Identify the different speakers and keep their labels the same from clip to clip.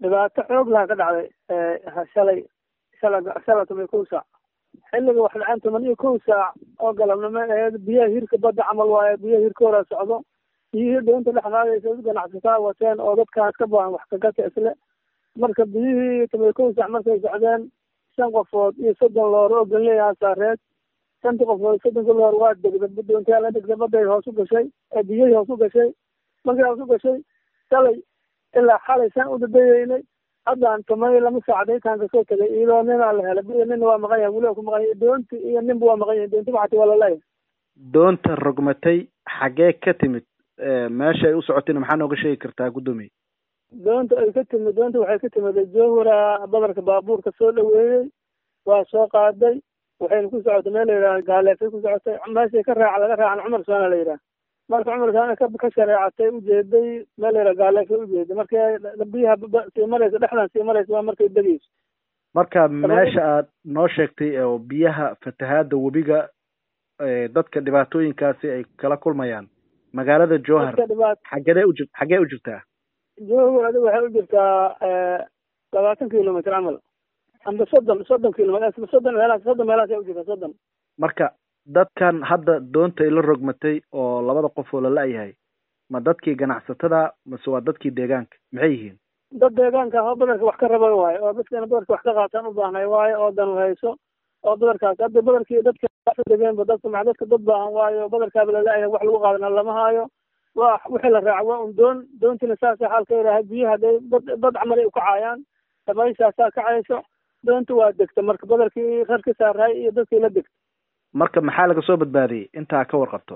Speaker 1: dhibaato xoog laha ka dhacday shalay shala shala toban iyo kow saac xilliga wax dhaceen toban iyo kow saac oo galabnimo aheed biyaha hirka badda camal waaye biyaha hirka hora socdo biyihii doonta dhex qaadaysa ganacsataa wateen oo dadkaas ka baahan wax kagata isle marka biyihii toban iyo kow saac markay socdeen shan qofood iyo soddon loor oo ganleeyaha saareed shantii qofood soddonka loor waa degda doontaa la degda badday hoos u gashay ee biyihii hoos u gashay markay hoos u gashay shalay ilaa xalay saan u dadayeynay haddaan tumay lama saacdaytaan kasoo tegay iyadoo ninaa la helay biyo nina waa maqan yahay weliba ku maqan yahay doonti iyo ninba waa maqan yahay doonti waxati waa laleeyahay
Speaker 2: doonta rogmatay xaggee ka timid meesha ay u socotayna maxaa nooga sheegi kartaa guddoomiye
Speaker 1: doonta ay ka timid doonta waxay ka timid jowhara badarka baabuurka soo dhaweeyey waa soo qaaday waxayna ku socotay meel la yidhaha gaaleefay ku socotay meeshay ka raaca laga raacan cumar soona la yidhaha marka cumar soona ka ka shareecatay ujeeday meel la yidhaha gaaleefay ujeeday markay biyaha sii maraysa dhexdan sii maraysa waa markay degeyso
Speaker 2: marka meesha aad noo sheegtay oo biyaha fatahaada webiga dadka dhibaatooyinkaasi ay kala kulmayaan magaalada jowhar xaggee u xaggee u jirtaa
Speaker 1: jowhar adiga waxay u jirtaa labaatan kilomitr camal amba soddon soddon kilomitr soddon meelaas soddon meelaas ay u jirtaa soddon
Speaker 2: marka dadkan hadda doonta ila rogmatay oo labada qof oo lala-yahay ma dadkii ganacsatada mase waa dadkii deegaanka maxay yihiin
Speaker 1: dad deegaanka oo badarka wax ka raba waayo oo dadkana badarka wax ka qaataan u baahnay waayo oo dan hayso oo badarkaas hadda badarkii dadka degeenba dadka ma dadka dad baahan waayo badarkaaba lala-yahay wax lagu qaadana lama haayo waa wixii la raaca waa un doon doontina saasa xaalka yidhahay biyaha haday bad bad camal ay ukacaayaan dabayshaasaa kacayso doonta waa degta marka badarkii rar ka saaraay iyo dadkii la degta
Speaker 2: marka maxaa laga soo badbaadiyey intaa ka warqabto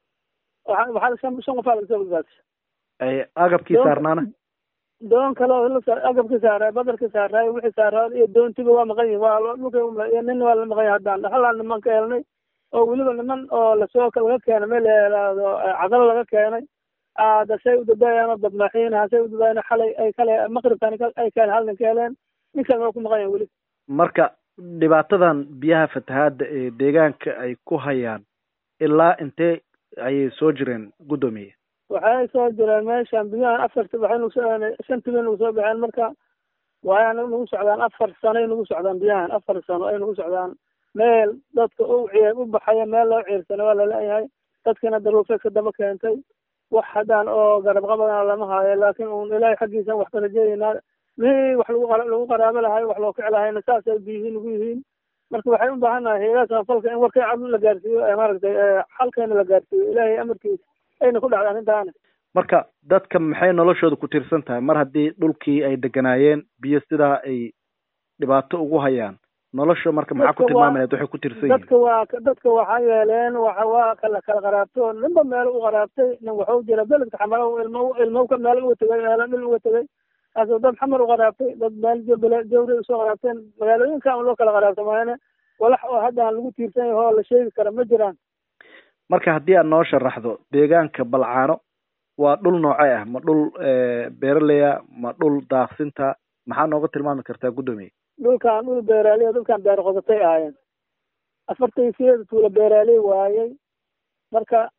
Speaker 1: waxa waxaa shan shan qofaa laga soo badbaadisay
Speaker 2: agabkii saarnaana
Speaker 1: doon kale oo agabka saaraay badarka saaraay wixii saaraay iyo doontiba waa maqan yihin waa dhulka iyo nin waa la maqan yahay haddaan dhaxalaan niman ka helnay oo weliba niman oo lasoo laga keenay meel yalaado cadalo laga keenay dasay u dadaayaan oo badmaaxiin hasay u dadaayaan xalay ay kale maqribkan ay keen hal nin ka heleen ninkan waa ku maqan yahay weli
Speaker 2: marka dhibaatadan biyaha fatahaada ee deegaanka ay ku hayaan ilaa intee ayay soo jireen guddoomiye
Speaker 1: waxay soo jireen meeshan biyahan afarti waxay nagu soo shanti bay nagu soo baxeen marka waaya nagu socdaan afar sano ay nagu socdaan biyahan afar sano ay nagu socdaan meel dadka u ciir u baxaya meel loo ciirsana waa laleeyahay dadkina daruufeed ka daba keentay wax haddaan oo garab qabadana lama haayo laakiin un ilaahay xaggiisa wax ka rajeeyeynaa mihii wax lagu lagu qaraabo lahay wax loo kici lahayna saasay biyihii nagu yihiin marka waxay u baahan nahay hayadaha samafalka in warkay cad la gaarsiiyo maaragtay xalkeena la gaarsiiyo ilaahay amarkiisa ayna ku dhacda arrintaana
Speaker 2: marka dadka maxay noloshooda ku tiirsan tahay mar haddii dhulkii ay deganaayeen biyo sidaa ay dhibaato ugu hayaan nolosha marka maxaa ku tilmaamayaad waxay ku tiirsan yihiin
Speaker 1: dadka waa dadka waxaa yeeleen waxa waa kala kala qaraabto ninba meel u qaraabtay nin waxuu jira beledka xamalo ilmo ilmo ka meel uga tegay meelo dhil uga tegay kaasoo dad xamar u qaraabtay dad meel jawri usoo qaraabteen magaalooyinka ama loo kala qaraabta maayane walax oo haddaan lagu tiirsan yahay oo la sheegi kara ma jiraan
Speaker 2: marka haddii aad noo sharaxdo deegaanka balcaano waa dhul noocee ah ma dhul beeraleya ma dhul daaqsinta maxaa nooga tilmaami kartaa guddoomiye
Speaker 1: dhulkan dhul beeraaliya dadkan beer qodatay ahaayeen afartan sideeda tuula beeraaley waayey marka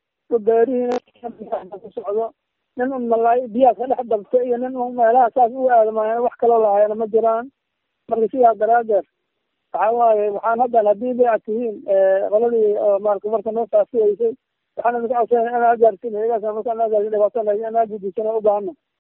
Speaker 1: beerihiina ku socdo nin un malaay biyaha ka dhex dabta iyo nin un meelaha saas u aadamaayeen wax kaloo lahaayana ma jiraan marka sidaa daraadeed waxa waaye waxaan haddan haddii bay ad tihiin qoladii oo maarata marka noo faafiyeysay waxaan idinka codsanaya inaa gaarsiin hayagaas marka anaa gaarsin dhibaato anaa gudisan u baahana